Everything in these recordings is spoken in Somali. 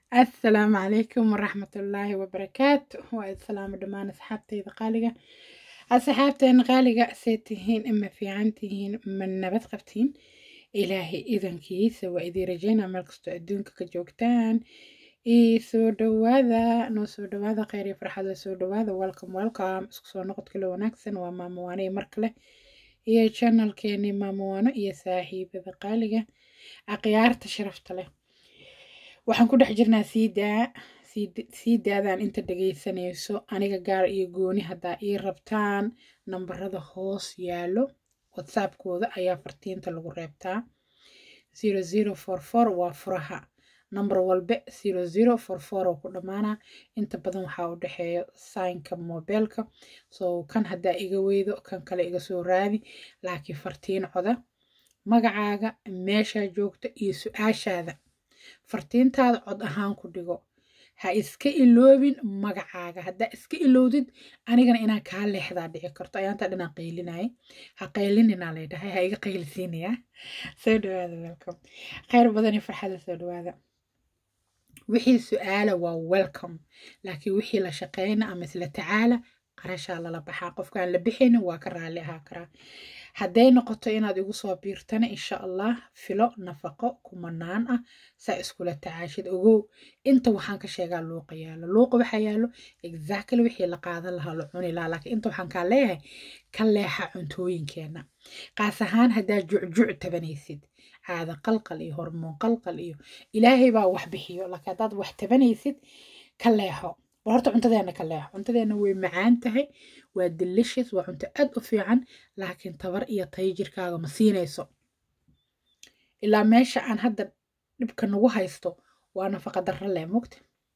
asalaamu calaykum waraxmatullaahi wabarakaatu waa islaamo dhammaan asxaabtayda qaaliga asxaabteena qaaliga see tihiin ma fiican tihiin ma nabad qabtiin ilaahay idankiisa waa idii rajeynaa meel kastoo adduunka ka joogtaan ii soo dhawaada noo soo dhawaada kheyr iyo farxada soo dhawaada welcome welcome isku soo noqod kale wanaagsan waa maamo waano iyo mar kale iyo channelkeeni maamo waano iyo saaxiibada qaaliga akhyaarta sharafta leh waxaan ku dhex jirnaa sii daa sii daadaan inta dhegaysanayso aniga gaar iyo gooni haddaa ii rabtaan nambarada hoos yaalo whatsappkooda ayaa fartiinta lagu reebtaa zero zero four four waa furaha nambar walbe zero zero four four oo ku dhammaanaa inta badan waxaa u dhexeeya saynka mobeelka so kan haddaa iga weydo kan kale iga soo raadi laakiin fartiin coda magacaaga meeshaa joogta iyo su-aashaada fartiintaada cod ahaan ku dhigo ha iska iloobin magacaaga haddaa iska ilowdid anigana inaan kaa leexdaa dhici karto ayaantaa dhinaan qaylinaya ha qaylininaa laydhahay ha iga qaylisiinayaa soo dhawaada welcome kheyr badan iyo farxada soo dhawaada wixii su-aala waa welcome laakiin wixii la shaqeyna ama isla tacaala qarashaa lala baxaa qofkaan la bixaynin waa ka raalli ahaa karaa hadday noqoto inaad igu soo biirtana insha allah filo nafaqo kumanaan ah saa iskula tacaashid ogow inta waxaan ka sheegaa luuqa yaalo luuqa waxaa yaalo exactly wixii la qaadan lahaa la cuni lahaa laakiin inta waxaan kaa leeyahay ka leexa cuntooyinkeena qaas ahaan haddaa jucjuc tabanaysid caada qalqal iyo hormoon qalqal iyo ilaahay baa wax bixiyo laakiin haddaad wax tabanaysid ka leexo bal horta cuntadeena ka leexo cuntadeena way macaan tahay waa delicious waa cunto aad u fiican laakiin tabar iyo tayo jirkaaga ma siinayso ilaa meesha aan hadda dhibka nagu haysto waa nafaqa darro leh mugta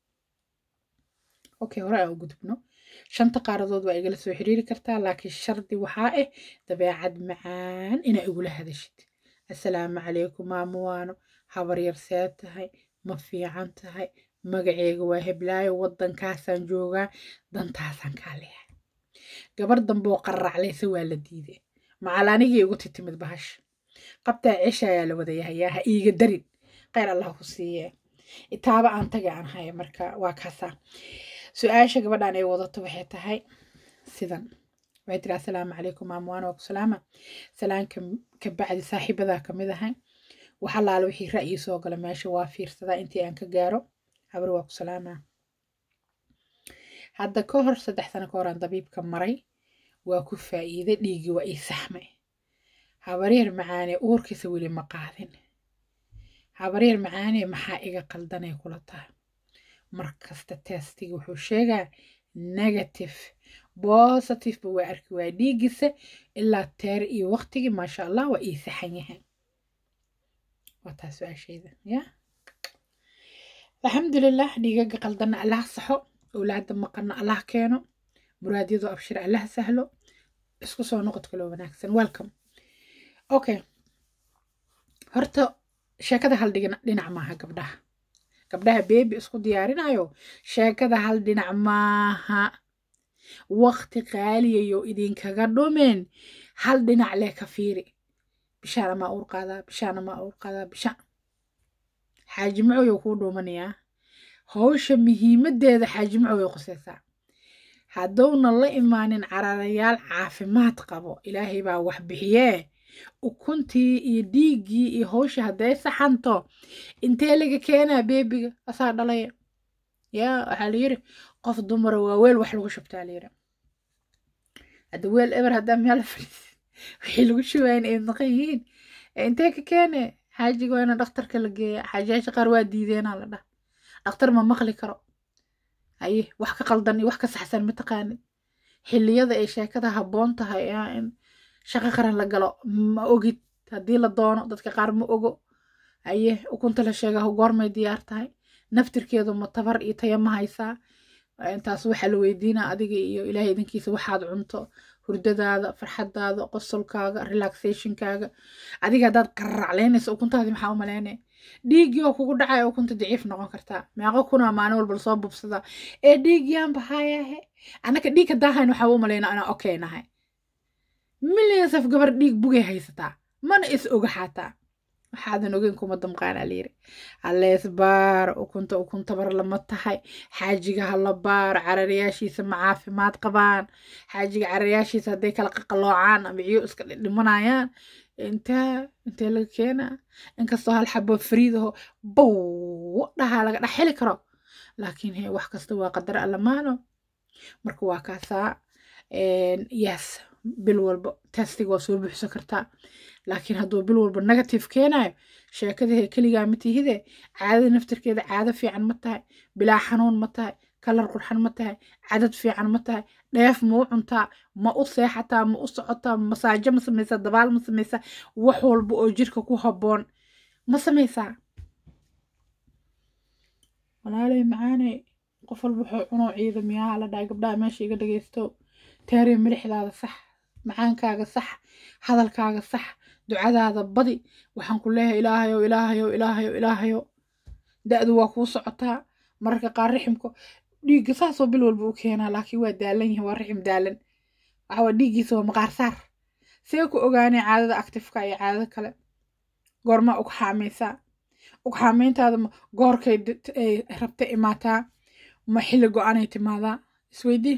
okay hore aan u gudubno shanta qaaradood waa igala soo xiriiri kartaa laakiin shardi waxaa ah dabeecad macaan inaa igula hadashid assalaamu calaykum maamuwaano habar yar see tahay ma fiican tahay magaceega waa heblaayo waddankaasaan joogaa dantaasaan kaa leehay gabar damboo qarraclaysa waa la diiday macal anigii igu titimid bahash qabtaa cisha ayaa la wadayahayaa ha iiga darin kheyr allah ku siiye itaaba aan taga aan haya marka waa kaasaa su-aasha gabadhaan ay wadato waxay tahay sidan waxay tiri assalaamu calaykum maamwaan waa ku salaama salaanka ka bacdi saaxiibadaa kamid ahay waxa laala wixii ra'yi soo gala meesha waa fiirsadaa intii aan ka gaaro habar waa ku salaamaa hadda ka hor saddex sano ka hor aan dabiibka maray waa ku faa'iiday dhiiggii waa ii saxmay habaryar macaane uurkiisa weli ma qaadin habaryar macaane maxaa iga qaldanay kula tahay markasta testiga wuxuu sheegaa negative positive ba waa arki waa dhiiggiisa ilaa teer iyo waqtigii maasha allah waa ii saxan yahay waa taa su-aashayda ya alxamdulilah dhiigaga qaldanna allah saxo owlaada maqanna allah keeno muraadyadoo abshir allah sahlo isku soo noqod kaloo wanaagsan welcome okay horta sheekada hal dhinac maaha gabdhaha gabdhaha beebi isku diyaarinayo sheekada hal dhinac maaha waqti qaaliyayo idinkaga dhumeen hal dhinac leh ka fiiri bishaana maa uur qaadaa bishaana maa uur qaadaa bishaan xaaji macow kuu dhuumanayaa hawsha muhiimadeeda xaaji macow ay qusaysaa haddowna la imaanin cararayaal caafimaad qabo ilaahay baa wax bixiyee ukuntii iyo dhiiggii iyo hawsha hadday saxanto intee laga keenaa beebiga asaa dhalaya yaa waxaa layiri qof dumara waa weel wax lagu shubtaa layiri hadda weel eber haddaa meel fadhiis wixii lagu shubayn ay naqan yihiin intee ka keene xaajiga waa ina dhakhtarka la geeya xaajiyaasha qaar waa diideenaa la dhah dhakhtar ma maqli karo haye wax ka qaldan iyo wax ka saxsan ma taqaanid xilliyada ay sheekada habboon tahay in shaqo qaran la galo ma ogid haddii la doono dadka qaar ma ogo haye ukunta la sheega goormay diyaar tahay naftirkeedu ma tabar iyo taya ma haysaa intaas waxaa la weydiinaa adiga iyo ilaahay idinkiisa waxaad cunto hurdadaada farxadaada qosolkaaga relaxationkaaga adiga haddaad qarraclaynaysa ukuntaadii maxaa u maleynaya dhiiggii oo kugu dhacaya ukunta daciif noqon kartaa meeqo kunaa maalin walba lasoo bubsadaa ee dhiiggiyaan bahaayahe annaka dhiig haddaahayn waxaa u malaynaa inaan okay nahay millions of gabar dhiig bugay haysataa mana is oga xaataa waxaadan ogeyn kuma damqaanaa layiri hallees baaro ukunta ukuntabar lama tahay xaajiga hala baaro cararayaashiisa ma caafimaad qabaan xaajiga cararayaashiisa hadday kala qaqaloocaan ama ciyo iska dhimanayaan intee intee laga keenaa inkastoo hal xabo fariidaho bow dhahaa laga dhex heli karo laakiin he wax kasta waa qadar allamaano marka waa kaasaa yes bil walba testiga waa soo buuxsan kartaa laakiin hadduu bil walba negative keenayo sheekadahe keligaa ma tihide caadada naftarkeeda caado fiican ma tahay bilaa xanuun ma tahay kalar qurxan ma tahay cadad fiican ma tahay dheef ma u cuntaa ma u seexataa ma u socotaa masaajo ma samaysaa dabaal ma samaysaa wax walba oo jirka ku habboon ma samaysaa walaalay macaaney qof walba wuxuu cunoo ciidamiyaa la dhahay gabdhaha meesha iga dhagaysto taariya milixdaada sax macaankaaga sax hadalkaaga sax ducadaada badi waxaan ku leeyahay ilaahayow ilaahayow ilaahayow ilaahayow da-du waa kuu socotaa mararka qaar riximka dhiigga saasoo bil walba u keenaa laakiin waa daalan yahay waa rixim daalan waxaa dhiiggiisa waa maqaar saar see ku ogaanay caadada actifeka iyo caadada kale goormaa ug xaamaysaa ug xaamayntaada goorkay rabta imaataa ma xilli go-aanay timaadaa isweydii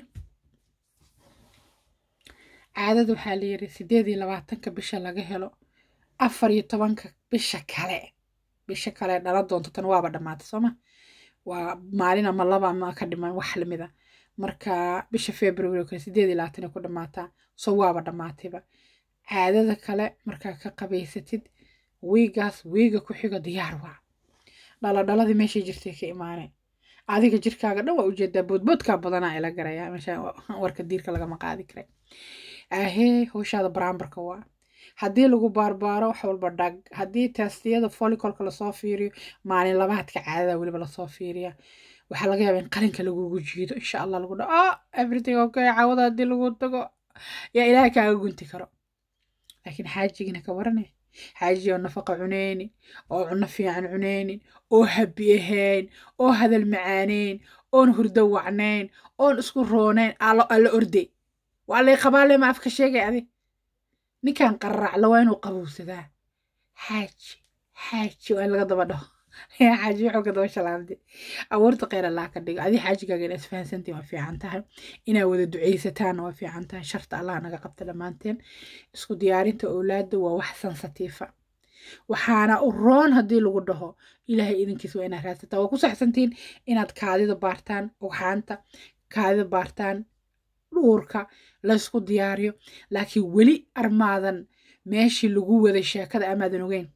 caadada waxaa la yiri sideed iyo labaatanka bisha laga helo afar iyo tobanka bisha kale bisha kale dhala doonto tan waaba dhammaatay sooma waa maalin ama laba ama ka dhiman wax lamida marka bisha february oo kale sideed iyo labaatan ay ku dhammaataa so waaba dhammaatayba caadada kale markaa ka qabaysatid wiigaas wiiga ku xigo diyaar waa dhaladhaladii meeshay jirtay ka imaanay adiga jirkaaga dhan waa ujeedaa boodboodkaa badanaa ila garaya meesha warka diirka lagama qaadi karay ahee howshaada baraambarka waa haddii lagu baarbaaro wax walba dhag haddii testiyada folicolka lasoo fiiriyo maalin labaadka caadada weliba lasoo fiiriya waxaa laga yaaba in qalinka lagugu jiido insha allah lagu dhaho oh everything okay caawada haddii lagu tago yaa ilaahay kaaga gunti karo laakiin xaajigina ka warane xaaji oo nafaqa cuneynin oo cunno fiican cuneynin oo habi ahayn oo hadal macaaneyn oon hurdo wacnayn oon isku roonayn alla orday waa lay qabaale ma afka sheegay adi ninkan qararacla waa inuu qabowsadaa xaaji xaaji waa in laga daba dhaho xaaji wuxuu ka daba shalaamday abuurta kheyr allah ka dhigo adi xaajigaaga inaad isfahansantiin waa fiican tahay inaad wada ducaysataan waa fiican tahay sharta allah naga qabta dhammaanteen isku diyaarinta owlaadda waa wax sansatiifa waxaana u roon haddii lagu dhaho ilaahay idinkiis waa inaad raadsataa waa ku saxsantiin inaad kaadida baartaan ugxaanta kaadida baartaan dhuurka laysku diyaariyo laakiin weli armaadan meeshii lagu waday sheekada amaadan ogeyn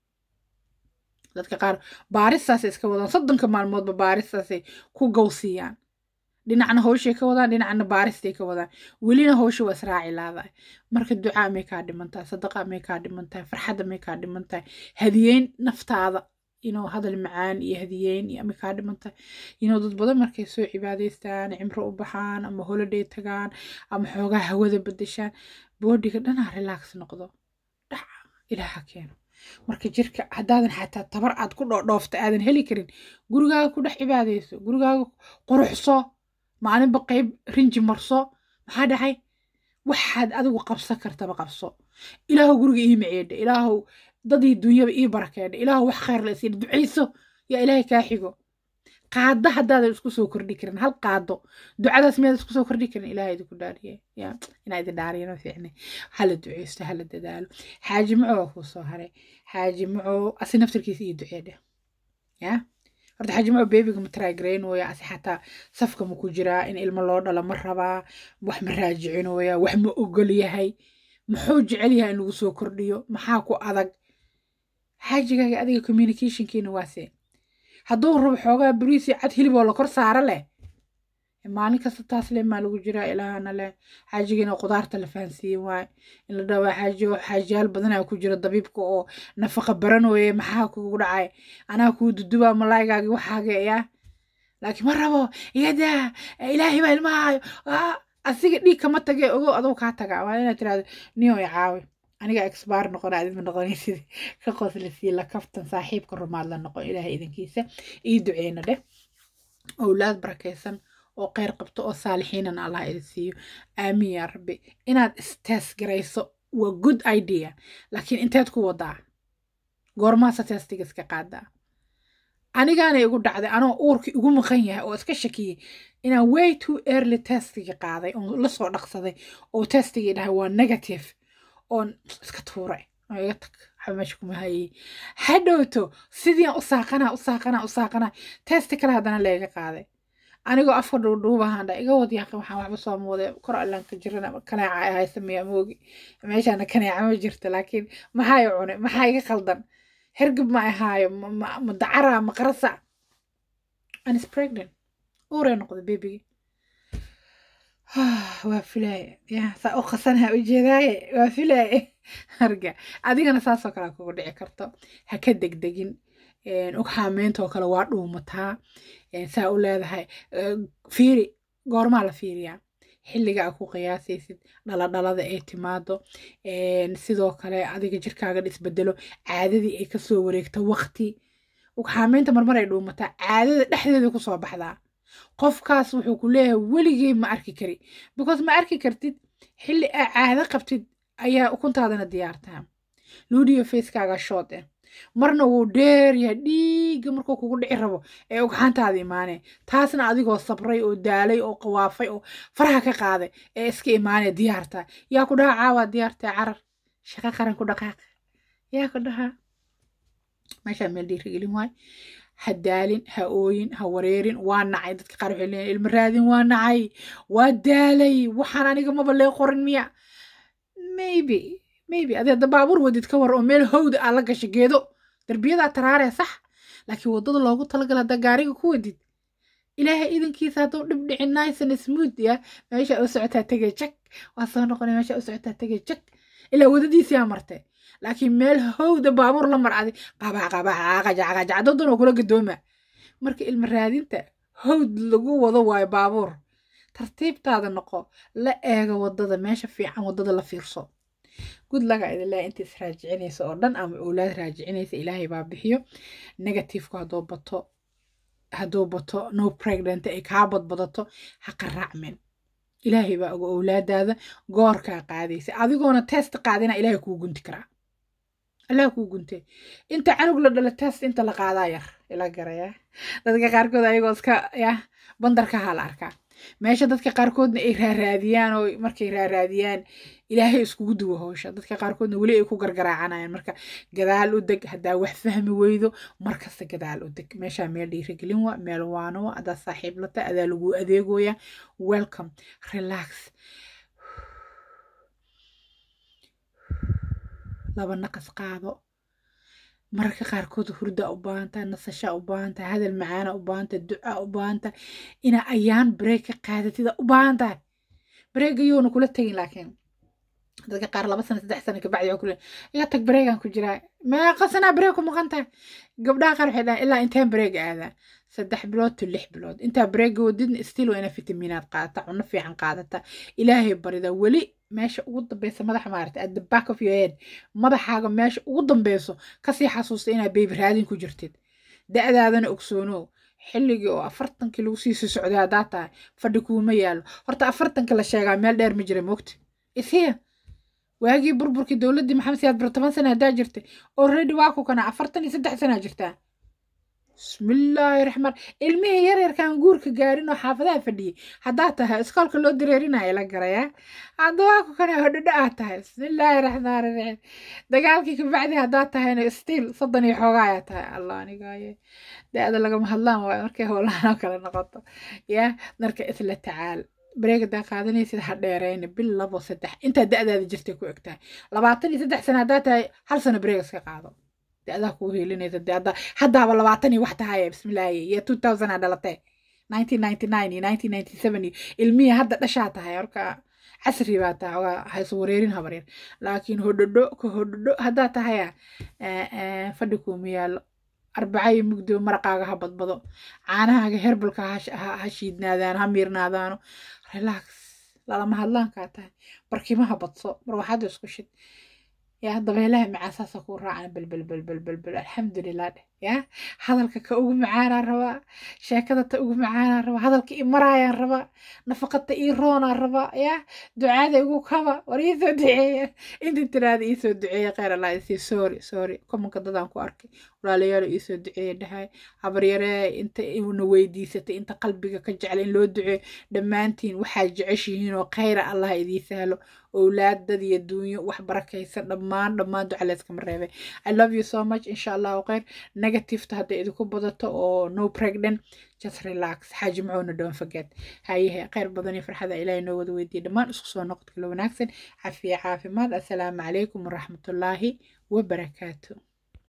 dadka qaar baaristaasay iska wadaan soddonka maalmoodba baaristaasay ku gowsiiyaan dhinacna howshay ka wadaan dhinacna baaristay ka wadaan welina howsha waa israaci laadahay marka ducaa may kaa dhiman tahay sadaqa may kaa dhiman tahay farxadda may kaa dhiman tahay hadiyeyn naftaada inuu hadal macaan iyo hadiyeyn iyo may kaa dhiman tahay inuu dad badan markay soo cibaadaystaan cimro u baxaan ama holiday tagaan ama xoogaa hawada bedeshaan boodhiga dhanaa relax noqdo dhac ilaaha keeno marka jirka haddaadan xataa tabar aad ku dhoodhoofta aadan heli karin gurigaaga ku dhex cibaadayso gurigaaga quruxso maalinba qayb rinji marso maxaa dhacay waxaad adigu qabsan kartaba qabso ilaahu guriga ii maceedha ilaahu dadii dunyaba ii barakeedha ilaahu wax khayr la isiina ducayso yaa ilaahay kaa xigo qaado haddaadan isku soo kordhi karin hal qaado ducadaas miyaad isku soo kordhi karin ilaah idinku dhaariye ya inaa idin dhaariyano fiicne hala duceysto hala dadaalo xaaji maco waa kuu soo haray xaaji maco asi naftarkiisa iyo duceedhe ya horta xaaji maco beebiga ma taraagaraynooya asi xataa safka ma ku jiraa in ilmo loo dhalo ma rabaa wax ma raajicinooya wax ma ogol yahay muxuu jecel yahay in lagu soo kordhiyo maxaa ku adag xaajigaaga adiga communicationkiina waase hadduu rabo xoogaa bariisi cad hilib oo la kor saara leh maalin kasta taas leh maa lagu jiraa ilaahana leh xaajigiina qudaarta la fahansiiye waaye in la dhawaa xaaji xaajiyaal badanaa ku jira dabiibka oo nafaqa baranooye maxaa kugu dhacay anaa kuu dudubaa malaaygaagi waxaaga yaa laakiin ma rabo iyadaa ilaahay baa ilmahaayo asiga dhiig kama tage ogow aduu kaa taga waa inaad tirahdo niyo i caawi aniga exbaar noqona adima noqonaysid ka qoslisiiyo la kaftan saaxiibka rumaad la noqon ilaahay idinkiisa ii duceyna dheh owlaad barakaysan oo kheyr qabto oo saalixiinan allah idin siiyo aamiin yaa rabbi inaad istees garayso waa good idea laakiin inteed ku wadaa goormaasa testiga iska qaadaa anigaana igu dhacday anoo uurka igu maqan yahay oo iska shakiyey inaan way too early testiga qaaday oon lasoo dhaqsaday oo testigii dhahay waa negative oon iska tuuray oo iga tag waxba meesha kuma hayay hadhowto sidiian u saaqanaa u saaqanaa u saaqanaa testi kale haddana layga qaaday anigoo afka dhuudhuubahaan dha iga wad yaaqi waxaan waxba soo muuday kor allaan ka jirana kaneeca ay haysa miyaa moogi meeshaana kaneeca ma jirto laakiin maxaa i cunay maxaa iga qaldan hergab ma ahaayo ma dacara ma qarasa an is pregnant uuree noqday bebigi waa filaaye ya saa u qasanaha ujeedaaye waa filaaye harga adigana saasoo kale kugu dhici karto ha ka degdegin ugxaameyntaoo kale waa dhuumataa saa u leedahay fiiri goormaa la fiiriyaa xilliga a ku qiyaasaysid dhaladhalada ay timaado sidoo kale adiga jirkaaga dhisbedelo caadadii ay kasoo wareegto waqti ugxaameynta marmar ay dhuumataa caadada dhexdeeda kusoo baxdaa qofkaas wuxuu ku leeyahay weligey ma arki kari because ma arki kartid xilli aa caado qabtid ayaa ukuntaadana diyaartaa luudiyo facekaaga shood eh marna wuu dheeryahay dhiigga markuu kugu dhici rabo ee ugxaantaada imaanee taasna adigoo sabray oo daalay oo qawaafay oo faraha ka qaaday ee iska imaanee diyaartaa yaa ku dhaha caawaa diyaartaa carar shaqo qaran ku dhaqaaq yaa ku dhahaa meeshaa meel dhiirigelin waay ha daalin ha ooyin ha wareerin waa nacay dadka qaar waxay leeyihin ilma raadin waa nacay waa daalay waxaan aniga maba lee qorin miya maybe maybe adi hadda baabuur wadid ka war oo meel howda aa la gashay geedo derbiyadaa taraaree sax laakiin waddada loogu talagala haddaa gaariga ku wadid ilaahay idankiisa hadduu dhib dhicin nice and smooth ya meesha u socotaa tegay jag waa soo noqonay meesha u socotaa tegay jag ilaa wadadiisiyaa martay laakiin meel howda baabuur la marcday qabax qabax qajacqajac daddan oo kula gadooma marka ilma raadinta howd lagu wado waayo baabuur tartiibtaada noqo la eega wadada meesha fiican wadada la fiirso good laga idinlaa inta is raajicinaysa oo dhan ama owlaad raajicinaysa ilaahay baa bixiyo negatifku hadduu bato hadduu bato no pregnant ay kaa badbadato ha qaraacmen ilaahay baa oga owlaadaada goorkaa qaadaysa adigoona test qaadina ilaahay kuu gunti karaa allah kuu guntee inta canug la dhala test inta la qaadaa yar ila garaya dadka qaarkood ayagoo iska yah bandarka ha la arkaa meesha dadka qaarkoodna ay raaraadiyaan oo markay raaraadiyaan ilaahay iskugu duwo howsha dadka qaarkoodna weli ay ku gargaraacanayaan marka gadaal u deg haddaa wax fahmi weydo markasta gadaal u deg meeshaa meel dhiirigelin wa meel waano wa adaa saaxiib lata adaa lagu adeegoya welcome relax laba naqas qaado mararka qaarkood hurda u baahantaa nasasha u baahantaa hadal macaana u baahantaa duca u baahantaa inaa ayaan bareeg ka qaadatida u baahan tahay bareega yoona kula tegin laakiin dadka qaar laba sana saddex sana kabacdi waa kule iga tag bareegan ku jiraa meeqa sanaa bareeg ku maqan tahay gabdhaha qaar waxay dhahaan ilaa inteen bareeg aadaa saddex bilood to lix bilood intaa bareega wadidna still waa inaa fitamiinaad qaadata cunno fiican qaadata ilaahay barida weli meesha ugu dambeysa madaxa maarata at the back of your head madaxaaga meesha ugu dambeyso kasii xasuusta inaa beebi raadin ku jirtid da-daadana ogsoonow xilligii oo afartankii lagu sii socday haddaa tahay fadhi kuuma yaalo horta afartanka la sheegaa meel dheer ma jira mogta isiya waagii burburkii dowladdii maxamed siyaad bir toban sana haddaa jirtay already waa ku kana afartan iyo saddex sanaa jirtaa bismillaahi raxmaan ilmihii yaryarkaan guurka gaarin oo xaafadaha fadhiyey haddaa tahay iskoolka loo dareerinaya la garayaa hadda waa ku kana hodhodho aad tahay bismillaahi raxmaan raxiim dagaalkii kabacdi haddaa tahayna stiil soddon iyo xoogaa ayaa tahay allah anigaaye da-da lagama hadlaan waayo markay howlahan oo kale noqoto yaa marka isla tacaal bareeg haddaa qaadanaysid ha dheerayna bil labo saddex intaa da-daada jirtay ku egtahay labaatan iyo saddex sana haddaa tahay hal sano bareeg iska qaado da-daa kuu heelinaysa de hadda haddaaba labaatan iyo wax tahaya bismillaahi iyo two thousand aa dhalatay nineteen ninety nine iyo nineteen ninety seven iyo ilmihii hadda dhashaa tahay marka casri baa tahay waa hayso wareerin habaryar laakiin hodhodho ka hodhodho haddaa tahaya fadhi kuuma yaallo arbacayo mugdiba maraqaaga ha badbado caanahaaga herbalka ha shiidnaadaan ha miirnaadaano relax lalama hadlaankaa tahay barkimaha badso marwaxada isku shid yaa dabeelaha macaasaasa kuu raacan belbel belbel belbel alxamdulilah dheh ya hadalka ka ugu macaanaan rabaa sheekada ta ugu macaanaan rabaa hadalka i maraayaan rabaa nafaqata ii roonaan rabaa ya ducaada igu kaba war iisoo duceeya inta tiraada iisoo duceeya kheyr allah isii sorry sorry komanka dadaan ku arkay walaalayaalo iisoo duceeya dhahay habaryaree inta na weydiisatay inta qalbiga ka jecla in loo duceeyo dhammaantiin waxaad jeceshihiin oo kheyra allah idii sahlo owlaad dad iyo duunyo wax barakaysan dhammaan dhammaan duca layskama reebay i love you so much insha allahu kheyr negativeta hadday idinku badato oo no pregnant just relax xaaji macoona don't forget hayahe kheyr badan iyo farxada ilaahay noo wada weydiiya dhammaan isku soo noqod kala wanaagsan cafiya caafimaad assalaamu calaykum waraxmatullaahi wabarakaatu